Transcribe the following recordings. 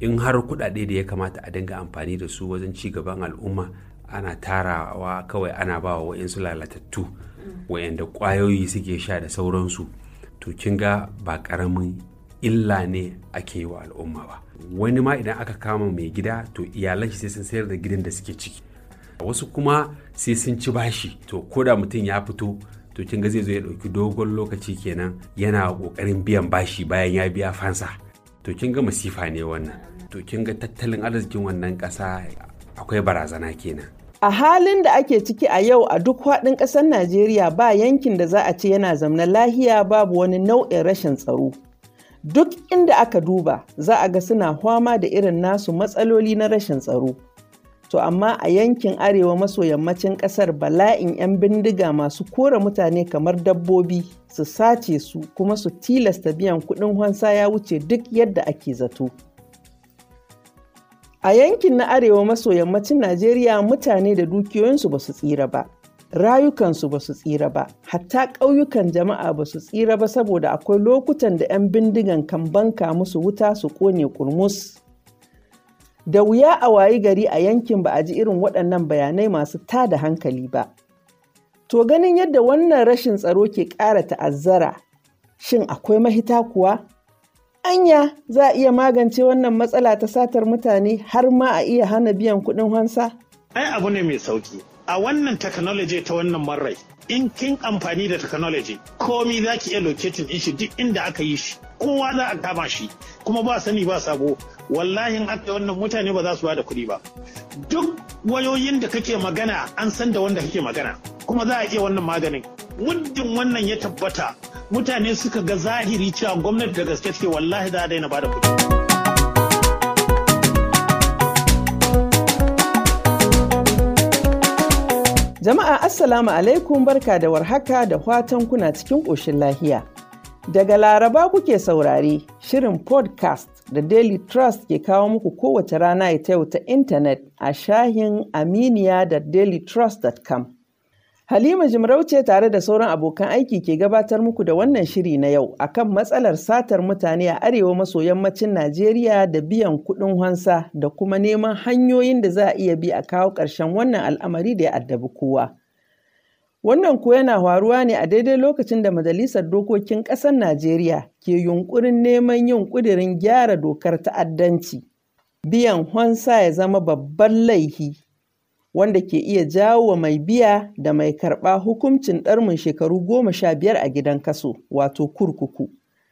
in har kuɗaɗe da ya kamata a dinga amfani da su wajen ci gaban al'umma ana tarawa kawai ana ba wa wa'insu lalatattu wa'yanda ƙwayoyi suke sha da sauransu to kin ga ba ƙaramin illa ne ake yi wa al'umma ba wani ma idan aka kama mai gida to iyalan shi sai sun sayar da gidan da suke ciki wasu kuma sai sun ci bashi to ko da mutum ya fito to kin ga zai zo ya ɗauki dogon lokaci kenan yana ƙoƙarin biyan bashi bayan ya biya fansa to kin ga masifa ne wannan to kin ga tattalin arzikin wannan ƙasa akwai barazana kenan A halin da ake ciki a yau a duk faɗin ƙasar Najeriya ba yankin da za a ce yana zamna lahiya babu wani nau'in rashin tsaro. Duk inda aka duba za a ga suna fama da irin nasu matsaloli na rashin tsaro. To amma a yankin arewa maso yammacin ƙasar bala'in 'yan bindiga masu kora mutane kamar dabbobi su sace su kuma su tilasta biyan kuɗin hansa ya wuce duk yadda ake zato. A yankin na arewa maso yammacin Najeriya mutane da dukiyoyinsu ba su tsira ba, rayukansu ba su tsira ba, hatta ƙauyukan jama'a ba su tsira ba saboda akwai lokutan da 'yan bindigan kan banka musu wuta su ƙone kurmus. Da wuya a wayi gari a yankin ba a ji irin waɗannan bayanai masu tada hankali ba. To ganin yadda wannan rashin tsaro ke ƙara ta'azzara, shin akwai mahita kuwa? Anya za a iya magance wannan matsala ta satar mutane har ma a iya hana biyan kuɗin hansa? Ai abu ne mai sauki. A wannan technology ta wannan marrai, in kin amfani da technology, komi za ki iya locating din shi duk inda aka yi shi. Kowa za a kama shi, kuma ba sani ba sabo. Wallahi in aka wannan mutane ba za su bada kuɗi ba. Duk wayoyin da kake magana an san da wanda kake magana, kuma za a iya wannan maganin. Muddin wannan ya tabbata mutane suka ga zahiri cewa gwamnati da gaske take wallahi za a daina bada kuɗi. Jama'a Assalamu alaikum barka da warhaka da fatan kuna cikin ƙoshin lahiya. Daga Laraba kuke saurare shirin podcast da Daily Trust ke kawo muku kowace rana ita yau ta intanet a shahin aminiya da dailytrust.com. Halima Jimarauce tare da sauran abokan aiki ke gabatar muku da wannan shiri na yau akan matsalar satar mutane a arewa maso yammacin Najeriya da biyan kuɗin hansa da kuma neman hanyoyin da za a iya bi a kawo ƙarshen wannan al'amari da ya addabi kowa. Wannan kuwa yana faruwa ne a daidai lokacin da Majalisar Dokokin Ƙasar Najeriya ke yunƙurin neman yin ƙudirin gyara dokar ta'addanci. Biyan hansa ya zama babban laihi wanda ke iya jawo wa mai biya da mai karɓa hukuncin ɗarmin shekaru goma sha biyar a gidan kaso wato kurkuku.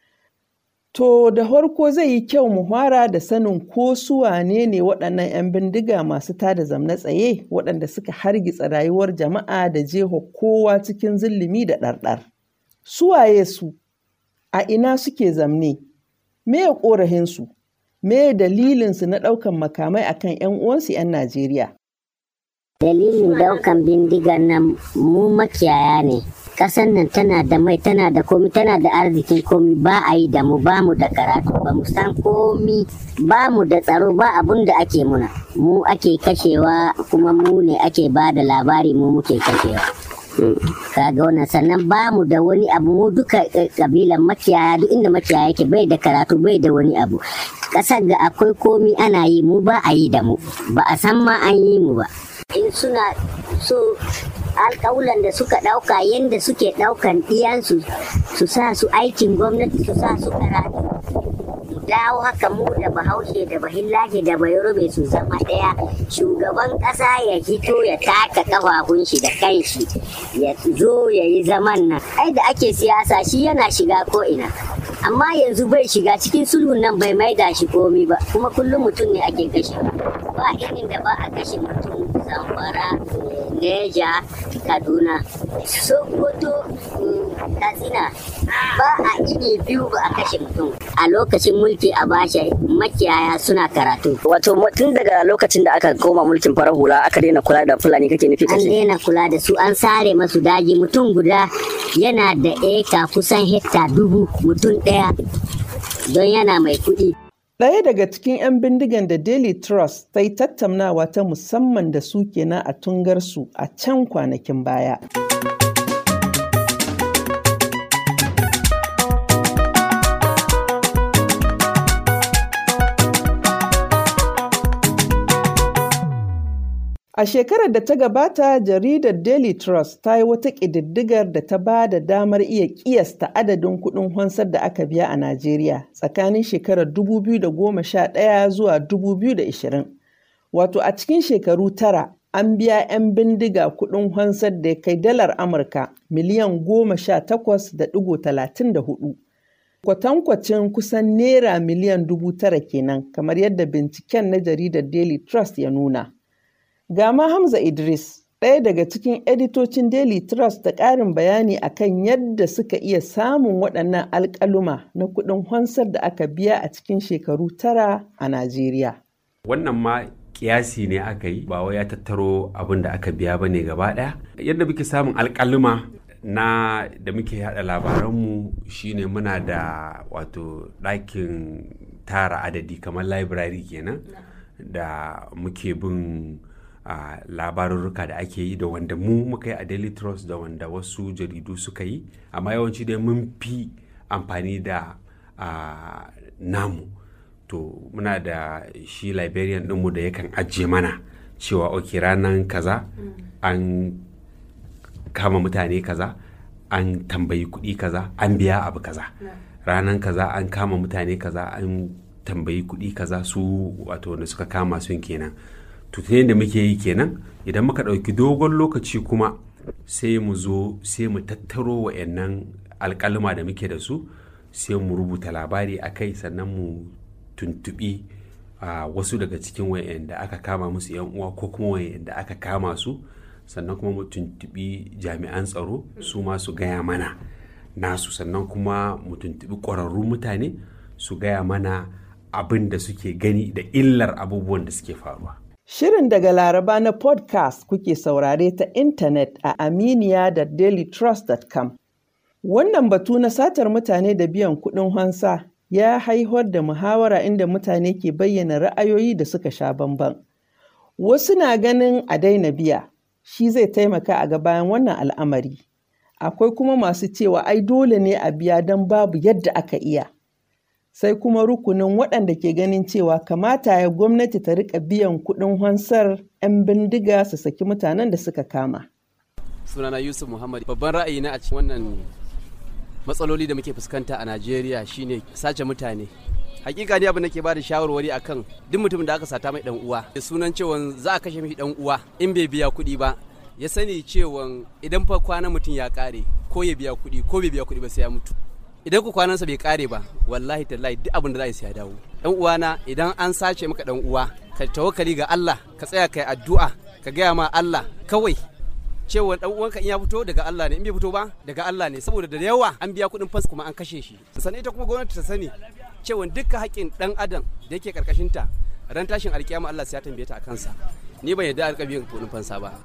To da farko zai yi kyau mu fara da sanin ko su wane ne waɗannan 'yan bindiga masu tada zamna tsaye waɗanda suka hargitsa rayuwar jama'a da jeho kowa cikin zillimi da ɗarɗar. Su waye su? A ina suke zamne? Me ya ƙorahinsu? Me dalilinsu na ɗaukan makamai akan 'yan uwansu 'yan Najeriya? Dalilin daukan bindigar nan mu makiyaya ne. Ƙasar nan tana da mai tana da komi tana da arzikin komi ba a yi da mu ba mu da karatu ba mu san komi ba mu da tsaro ba abun da ake muna. Mu ake kashewa kuma mu ne ake ba da labari mu muke kashewa. kaga wannan sannan ba mu da wani abu mu duka kabilan makiyaya duk inda makiyaya yake bai da karatu bai da wani abu ƙasar ga akwai komi ana yi mu ba a yi da mu ba a san ma an yi mu ba in suna so alƙawulan da suka ɗauka yadda suke ɗaukan ɗiyansu su sa su aikin gwamnati su sa su karatu mu dawo haka mu da bahaushe da bahillahi da bayorume su zama ɗaya shugaban ƙasa ya hito ya taka ƙafafun shi da kanshi ya zo ya yi zaman nan ai da ake siyasa shi yana shiga ko ina amma yanzu bai shiga cikin sulhun nan bai maida shi komi ba kuma kullum mutum ne ake kashe ba irin da ba a kashe mutum zamfara neja kaduna sokoto katsina ba a ini biyu ba a kashe mutum a lokacin mulki a basha makiyaya suna karatu Wato tun daga lokacin da aka koma mulkin farar hula aka daina kula da Fulani kake nufi an kashe. daina kula da su an sare masu daji mutum guda yana da eka kusan hekta dubu mutum ɗaya don yana mai kuɗi Ɗaya daga cikin 'yan bindigan da Daily Trust ta yi tattaunawa ta musamman da su kenan a tungarsu a can kwanakin baya. A shekarar da ta gabata, jaridar Daily Trust ta yi wata ƙididdigar da ta ba da damar iya ƙiyasta adadin kuɗin hansar da aka biya a Najeriya tsakanin shekarar 2011 zuwa 2020. Wato a cikin shekaru tara, an biya 'yan bindiga kuɗin hansar da ya kai dalar Amurka miliyan goma sha takwas da ɗigo talatin da hudu. Kwatankwacin kusan naira miliyan dubu tara kenan, kamar yadda binciken na jaridar Daily Trust ya nuna. Ga ma Hamza Idris, ɗaya daga cikin editocin Daily Trust da ƙarin bayani akan yadda suka iya samun waɗannan alƙaluma na kuɗin hansar da aka biya a cikin shekaru tara a Najeriya. Wannan ma kiyasi ne aka yi ba wai ya tattaro abin da aka biya ba ne gaba ɗaya. Yadda muke samun alƙaluma na da muke haɗa labaranmu shine muna da wato ɗakin tara adadi kamar library kenan da muke bin a labarurruka da ake yi da wanda mu muka yi a daily trust da wanda wasu jaridu suka yi amma yawanci dai mun fi amfani da namu to muna da shi liberian ɗinmu da yakan ajiye mana cewa ok ranar kaza an kama mutane kaza an tambayi kuɗi kaza an biya abu kaza ranar kaza an kama mutane kaza an tambayi kuɗi kaza su wato wanda suka kama sun kenan tutunin da muke yi kenan idan muka ɗauki dogon lokaci kuma sai mu zo sai mu tattaro wa'annan alƙaluma da muke da su sai mu rubuta labari a kai sannan mu tuntuɓi a wasu daga cikin wa'anda aka kama musu yan uwa ko kuma wa'anda aka kama su sannan kuma mu tuntuɓi jami'an tsaro su ma su gaya mana nasu sannan kuma mu tuntuɓi ƙwararrun mutane su gaya mana abin da suke gani da illar abubuwan da suke faruwa. Shirin daga Laraba na podcast kuke saurare ta intanet a aminiya da dailytrust.com. Wannan batu na satar mutane da biyan kuɗin hansa ya haihuwar da muhawara inda mutane ke bayyana ra'ayoyi da suka sha bamban. Wasu na ganin a daina biya, shi zai taimaka a bayan wannan al'amari. Akwai kuma masu cewa ai dole ne a biya don babu yadda aka iya. sai kuma rukunin waɗanda ke ganin cewa kamata ya gwamnati ta rika biyan kuɗin hansar 'yan bindiga su saki mutanen da suka kama. sunana yusuf muhammad babban ra'ayi na a cikin wannan matsaloli da muke fuskanta a najeriya shine sace mutane hakika ne abin da ke bada shawarwari akan duk mutumin da aka sata mai dan uwa da sunan cewa za a kashe mishi dan uwa in bai biya kuɗi ba ya sani cewa idan fa kwana mutum ya kare ko ya biya kuɗi ko bai biya kuɗi ba sai ya mutu idan ku kwanansa bai kare ba wallahi tallahi duk abin da za a sai ya dawo dan uwana idan an sace maka dan uwa ka tawakkali ga Allah ka tsaya kai addu'a ka gaya ma Allah kawai cewa dan uwanka in ya fito daga Allah ne in bai fito ba daga Allah ne saboda da yawa an biya kuɗin fans kuma an kashe shi sannan ita kuma gwamnati ta sani cewa dukkan haƙƙin dan adam da yake karkashin ta ran tashin alkiyama Allah sai ya tambaye ta a kansa ni ban yarda alƙa biyan kuɗin fansa ba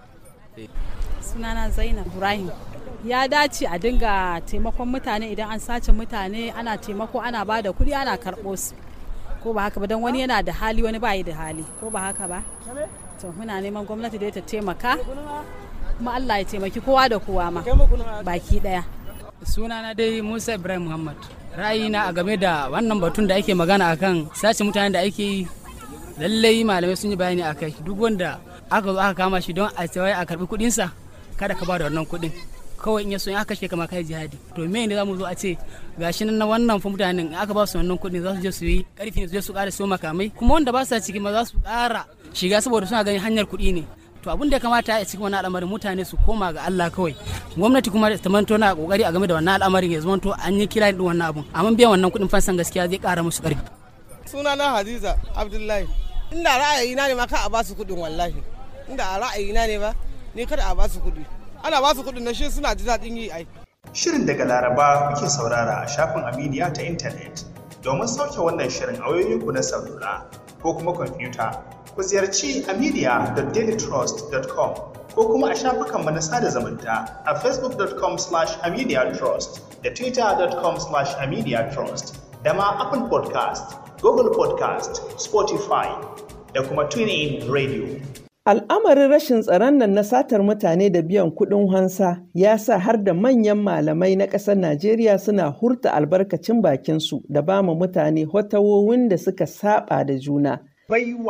sunana Zainab Ibrahim ya dace a dinga taimakon mutane idan an sace mutane ana taimako ana ba da kuɗi ana karɓo su ko ba haka ba don wani yana da hali wani ba da hali ko ba haka ba to muna neman gwamnati da ta taimaka kuma Allah ya taimaki kowa da kowa ma baki daya sunana dai Musa Ibrahim Muhammad ra'ayina a game da wannan batun da ake magana akan sace mutane da ake yi lallai malamai sun yi bayani akai duk wanda aka zo aka kama shi don a a karbi kuɗinsa kada ka ba da wannan kuɗin kawai in ya so in aka kashe kama kai jihadi to me ne zamu zo a ce gashi nan na wannan fa mutanen in aka ba su wannan kuɗin za su je su yi karfi ne su je su ƙara siyo makamai kuma wanda ba sa ciki ma za su ƙara shiga saboda suna ganin hanyar kuɗi ne to abin da ya kamata a cikin wannan al'amarin mutane su koma ga Allah kawai gwamnati kuma ta manto na kokari a game da wannan al'amarin ya zama to an yi kira din wannan abun amma biyan wannan kuɗin fansan gaskiya zai ƙara musu ƙarfi sunana Hadiza Abdullahi inda ra'ayina ne ma ka a ba su kuɗin wallahi inda a ra'ayina ne ba ni kada a ba su kuɗi ana ba su kuɗin na shi suna ji daɗin yi ai. Shirin daga Laraba kuke saurara a shafin Aminiya ta intanet. Domin sauke wannan shirin a wayoyinku na salula ko kuma kwamfuta, ku ziyarci aminiya.dailytrust.com ko kuma a shafukanmu na sada zumunta a facebook.com slash aminiyatrust da twitter.com slash aminiyatrust da ma Apple podcast, Google podcast, Spotify da kuma TuneIn Radio. Al'amarin rashin tsaron nan na satar mutane da biyan kuɗin hansa ya sa har da manyan malamai na ƙasar Najeriya suna hurta albarkacin bakinsu da ba mu mutane hotawowin da suka saba da juna. Baiwa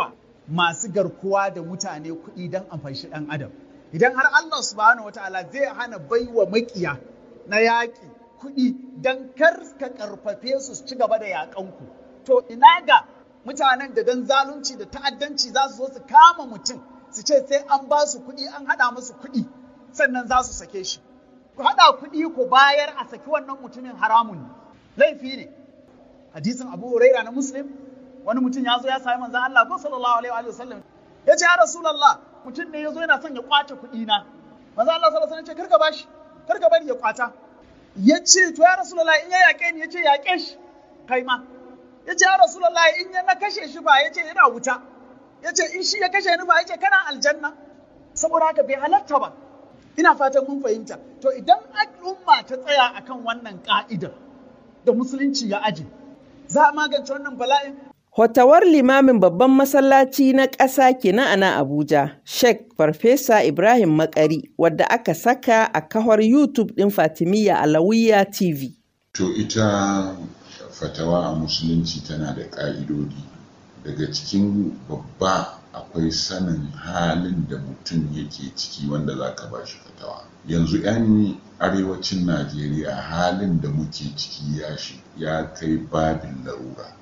masu garkuwa da mutane kuɗi don amfanshi ɗan adam idan har Allah subhanahu wataala zai hana baiwa makiya na yaƙi kuɗi don kar ka karfafe su su ci gaba da yaƙanku to ina ga mutanen da don zalunci da ta'addanci za su zo su kama mutum su ce sai an ba su kuɗi an haɗa musu kuɗi sannan za su sake shi ku haɗa kuɗi ku bayar a saki wannan mutumin haramun ne laifi ne hadisin abu huraira na muslim wani mutum ya zo ya sami manzan Allah ko sallallahu alaihi wa sallam ya ce ya rasulullah mutum ne ya zo yana son ya kwace kuɗi na manzan Allah sallallahu alaihi wa sallam ya ce karka bashi karka bari ya kwata ya ce to ya rasulullah in ya yaƙe ni ya ce yaƙe shi kai ma ya ce ya rasulullah in ya na kashe shi ba ya ce yana wuta ya ce in shi ya kashe ni ba ya ce kana aljanna saboda haka bai halatta ba ina fatan mun fahimta to idan al'umma ta tsaya akan wannan ka'idar da musulunci ya aje za a magance wannan bala'in Hotawar limamin babban masallaci na ƙasa kenan a nan Abuja, Sheikh Farfesa Ibrahim Makari, wadda aka saka a kawar YouTube ɗin Fatimiyya Alawiya TV. To ita fatawa a musulunci tana da ƙa'idodi. Daga cikin babba akwai sanin halin da mutum yake ciki wanda za ka ba shi fatawa. Yanzu 'yan arewacin Najeriya halin da muke ciki ya kai babin larura.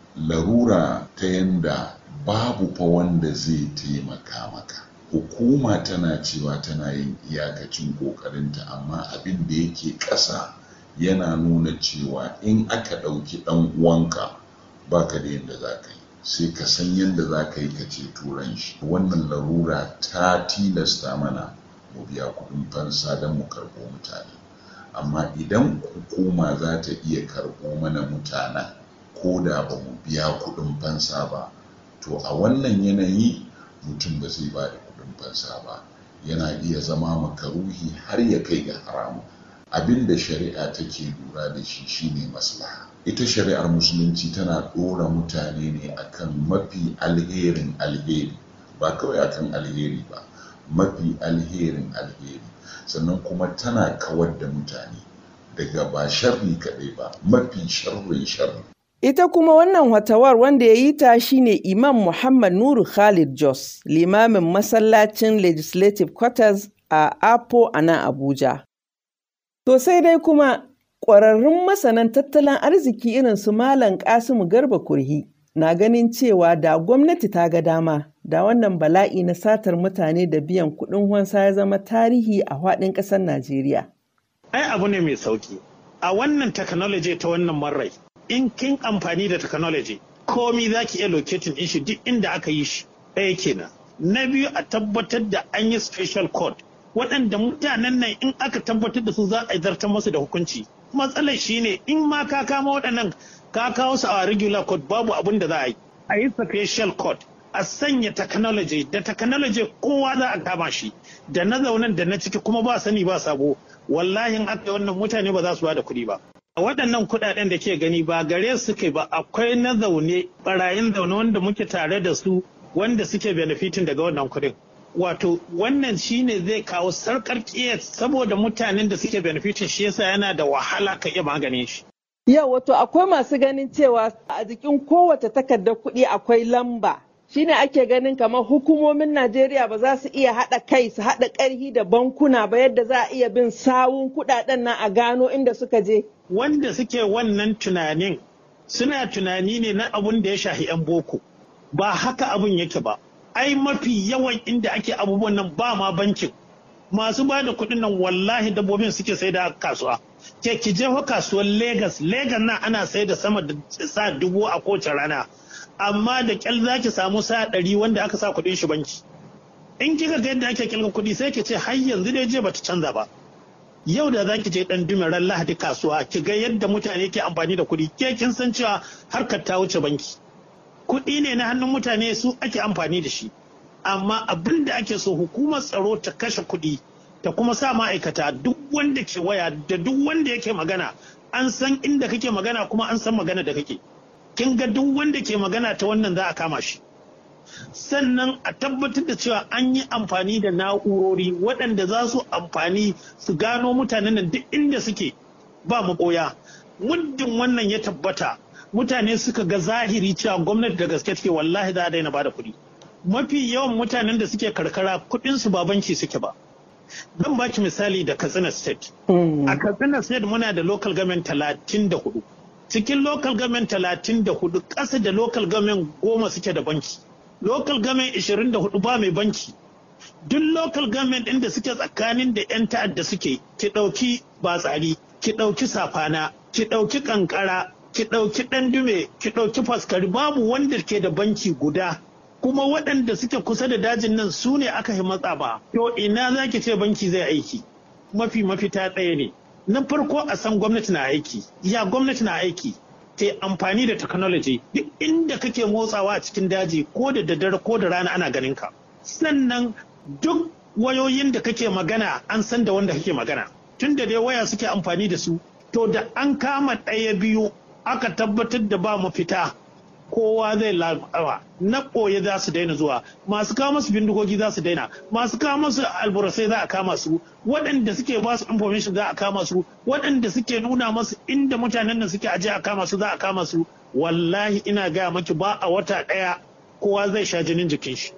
larura ta yanda babu fa wanda zai taimaka maka hukuma tana cewa tana yin iyakacin ƙoƙarinta amma abin da yake ƙasa yana nuna cewa in aka ɗauki ɗan uwanka baka da yadda za ka yi sai ka san yadda za ka yi ka ce turan shi wannan larura ta tilasta mana mu biya kuɗin fansa don mu karɓo mutane amma idan hukuma za ta iya karɓo mana mutanen ko da ba mu biya kuɗin fansa ba to a wannan yanayi mutum ba zai ba da kuɗin fansa ba yana iya zama makaruhi har ya kai ga haramu abin da shari'a take lura da shi shine maslaha ita shari'ar musulunci tana ɗora mutane ne akan mafi alherin alheri ba kawai akan alheri ba mafi alherin alheri sannan kuma tana kawar da mutane daga ba sharri kaɗai ba mafi sharrin sharri Ita kuma wannan watawar wanda ya yi ta shine Imam Muhammad Nuru Khalid Jos, limamin masallacin Legislative Quarters a Apo a nan Abuja. To sai dai kuma ƙwararrun masanan tattalin arziki irin su Malam Kasimu Garba Kurhi na ganin cewa da gwamnati ta ga dama da wannan bala'i na satar mutane da biyan kuɗin wansa ya zama tarihi a faɗin ƙasar Najeriya. Ai abu ne mai sauki. A wannan technology ta wannan marai in kin amfani da technology komi za ki iya locating din shi duk inda aka yi shi ɗaya kenan na biyu a tabbatar da an yi special code waɗanda mutanen nan in aka tabbatar da su za a zartar musu da hukunci matsalar shine in ma ka kama waɗannan ka kawo su a regular code babu abin da za a yi a yi special code a sanya technology da technology kowa za a kama shi da na zaunan da na ciki kuma ba sani ba sabo wallahi in aka yi wannan mutane ba za su ba da kuɗi ba waɗannan kuɗaɗen da ke gani ba gare su kai ba akwai na zaune barayin zaune wanda muke tare da su wanda suke benefitin daga wannan kuɗin wato wannan shine zai kawo sarkar kiyas saboda mutanen da suke benefitin shi yasa yana da wahala ka iya maganin shi Yau wato akwai masu ganin cewa a jikin kowace takardar kuɗi akwai lamba shine ake ganin kamar hukumomin Najeriya ba za su iya haɗa kai su haɗa ƙarhi da bankuna ba yadda za a iya bin sawun kuɗaɗen nan a gano inda suka je. Wanda suke wannan tunanin suna tunani ne na abun da ya shahi 'yan boko ba haka abun yake ba. Ai mafi yawan inda ake abubuwan nan ba ma bankin. Masu ba da kuɗin nan wallahi dabbobin suke sai da kasuwa. Ke ki je kasuwar Legas, Legas nan ana sai da sama da sa dubu a kowace rana. amma da kyal za ki samu sa ɗari wanda aka sa kuɗin shi banki in kika ga yadda ake kilga kuɗi sai ki ce har yanzu dai je bata canza ba yau da za ki je ɗan dumiran lahadi kasuwa ki ga yadda mutane ke amfani da kuɗi ke kin san cewa harkar ta wuce banki kuɗi ne na hannun mutane su ake amfani da shi amma abin da ake so hukumar tsaro ta kashe kuɗi ta kuma sa ma'aikata duk wanda ke waya da duk wanda yake magana an san inda kake magana kuma an san magana da kake kin ga duk wanda ke magana ta wannan za a kama shi sannan a tabbatar da cewa an yi amfani da na'urori waɗanda za su amfani su gano mutanen nan duk inda suke ba maɓoya muddin wannan ya tabbata mutane suka ga zahiri cewa gwamnati da gaske take wallahi za a daina bada kuɗi mafi yawan mutanen da suke karkara kuɗinsu ba banki suke ba zan baki misali da katsina state a katsina state muna da local government talatin da hudu cikin local government talatin da hudu ƙasa da local government goma suke da banki local government ishirin da hudu ba mai banki duk local government ɗin da suke tsakanin da 'yan ta'adda suke ki ɗauki batsari ki ɗauki safana ki ɗauki ƙanƙara ki ɗauki ɗandume ki ɗauki faskari babu wanda ke da banki guda kuma waɗanda suke kusa da dajin nan su ne aka yi matsa ba to ina za ki ce banki zai aiki mafi mafita ɗaya ne na farko a san gwamnati na aiki ya gwamnati na aiki ta amfani da technology duk inda kake motsawa a cikin daji ko da daddare ko da rana ana ganin ka sannan duk wayoyin da kake magana an san da wanda kake magana tun da dai waya suke amfani da su to da an kama ɗaya biyu aka tabbatar da ba mafita kowa zai labawa na ɓoye za su daina zuwa masu kawo masu bindigogi za su daina masu kawo masu alburasai za a kama su waɗanda suke ba su information za a kama su waɗanda suke nuna masu inda mutanen nan suke aje a kama su za a kama su wallahi ina gaya maki ba a wata ɗaya kowa zai sha jinin jikin shi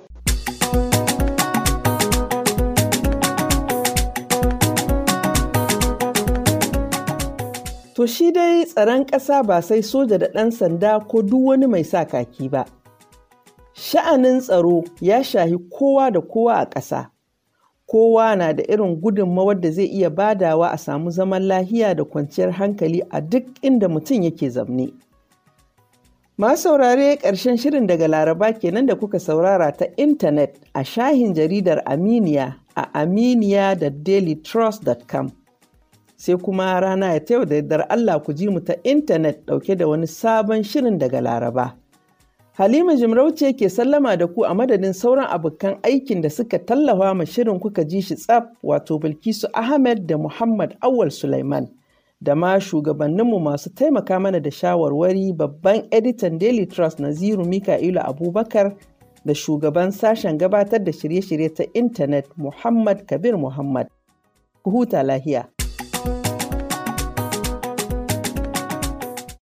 To shi dai tsaron ƙasa ba sai soja da ɗan sanda ko duk wani mai sa kaki ba. Sha'anin tsaro ya shahi kowa da kowa a ƙasa. Kowa na da irin gudunmawar da zai iya badawa a samu zaman lahiya da kwanciyar hankali a duk inda mutum yake zamne. Masu saurare ƙarshen shirin daga Laraba kenan da kuka saurara ta intanet a shahin jaridar Aminiya a aminiya da dailytrust.com. sai kuma rana ya yau da yardar Allah ku ji mu ta intanet ɗauke da wani sabon shirin daga Laraba. Halima Jimarauce ke sallama da ku a madadin sauran abokan aikin da suka tallafa ma shirin kuka ji shi tsaf wato Bilkisu Ahmed da Muhammad Awal Sulaiman da ma shugabanninmu masu taimaka mana da shawarwari babban editan Daily Trust Naziru Mika'ilu Abubakar da shugaban sashen gabatar da shirye-shirye ta intanet Muhammad Kabir Muhammad. Ku huta lahiya.